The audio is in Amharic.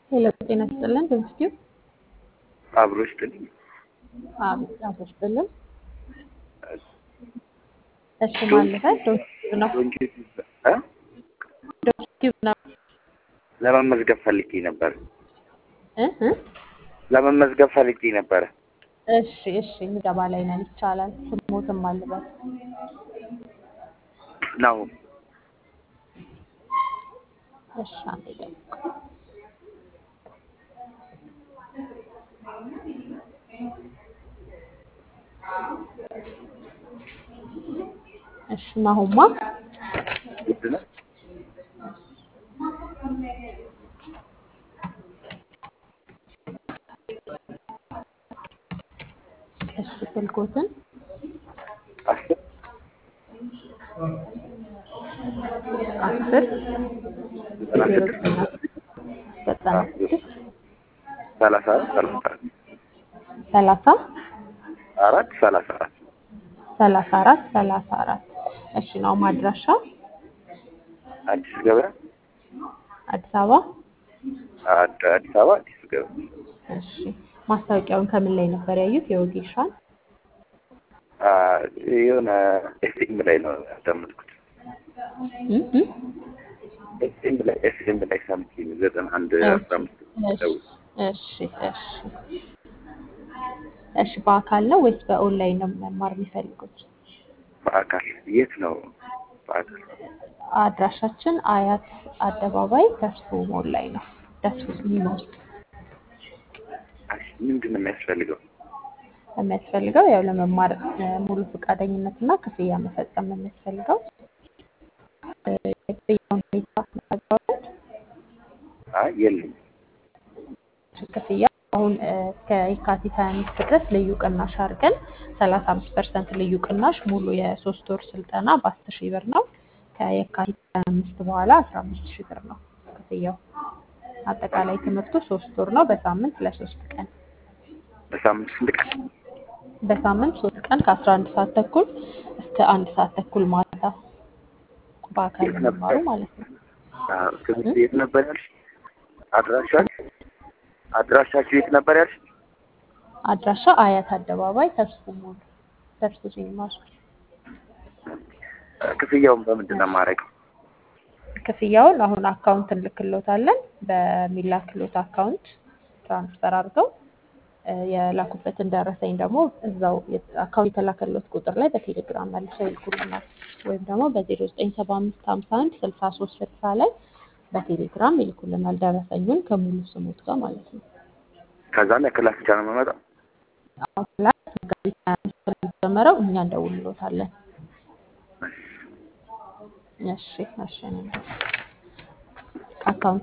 ሄሎ ጤና ይስጥልን ዶክቲው አብሮ ይስጥልኝ። አቤት አቶ ይስጥልን። እሺ ማለበት ዶክቲው ነው እ? ዶክቲው ነው ለመመዝገብ ፈልጌ ነበር። እ እ ለመመዝገብ ፈልጌ ነበረ። እሺ እሺ ምገባ ላይ ነን ይቻላል። ስሞትም አለበት ነው እሺ አንዴ ጠብቁ። እሺ ናሁማ ውድ ነው። እሺ ስልኮትን አስር አስር ዘጠና ዜሮ ስድስት ዘጠና ስድስት ሰላሳ አራት ሰላሳ አራት ሰላሳ አራት ሰላሳ አራት ሰላሳ አራት ሰላሳ አራት እሺ ነው ማድራሻ አዲስ ገበያ አዲስ አበባ አድ- አዲስ አበባ አዲስ ገበያ እሺ ማስታወቂያውን ከምን ላይ ነበር ያዩት? የወጌሻን አ፣ የሆነ ኤፍኤም ላይ ነው ያዳመጥኩት። እ እ ኤፍኤም ላይ ኤፍኤም ላይ ሰምቼ ነው ዘጠና አንድ አስራ አምስት ደውል እሺ እሺ እሺ በአካል ነው ወይስ በኦንላይን ነው መማር የሚፈልጉት? በአካል የት ነው? በአካል አድራሻችን አያት አደባባይ ተስፎ ሞል ላይ ነው። ተስፎ ሲኒማ ውስጥ አይ፣ ምንድን ነው የሚያስፈልገው? የሚያስፈልገው ያው ለመማር እ፣ ሙሉ ፈቃደኝነት እና ክፍያ መፈጸም ነው የሚያስፈልገው። እ፣ የክፍያውን ሁኔታ እናቀርባለን። አይ የለኝም። ክፍያ አሁን እ፣ እስከ የካቲት 25 ድረስ ልዩ ቅናሽ አድርገን 35 ፐርሰንት ልዩ ቅናሽ ሙሉ የሶስት ወር ስልጠና በ10 ሺህ ብር ነው። ከየካቲት 25 በኋላ 15 ሺህ ብር ነው ክፍያው። አጠቃላይ ትምህርቱ ሶስት ወር ነው። በሳምንት ለሶስት ቀን በሳምንት ስንት ቀን? በሳምንት ሶስት ቀን ከ11 ሰዓት ተኩል እስከ አንድ ሰዓት ተኩል ማታ በአካል የት ነበር? የሚማሩ ማለት ነው። አ፣ ትምህርት የት ነበር ያልሽ? አድራሻችሁ አድራሻችሁ የት ነበር ያልሽ? አድራሻ አያት አደባባይ ተስፉ ሞል ተስፉ ሲኒማ ውስጥ። ክፍያውን በምንድን ነው የማደርገው? ክፍያውን አሁን አካውንት እንልክሎታለን። በሚላክሎት አካውንት ትራንስፈር አድርገው እ፣ የላኩበትን ደረሰኝ ደግሞ እዛው የ- አካውንት የተላከሎት ቁጥር ላይ በቴሌግራም መልሰው ይልኩልናል። ወይም ደግሞ በዜሮ ዘጠኝ ሰባ አምስት ሀምሳ አንድ ስልሳ ሶስት ስልሳ ላይ በቴሌግራም ይልኩልናል። ደረሰኙን ከሙሉ ስሙት ጋር ማለት ነው። ከዛም የክላስ ብቻ ነው የምመጣው? አሁን ላይ መጋቢት ሀያ አምስት ስለሚጀመረው እኛ እንደውልሎታለን። እሺ እሺ አካውንት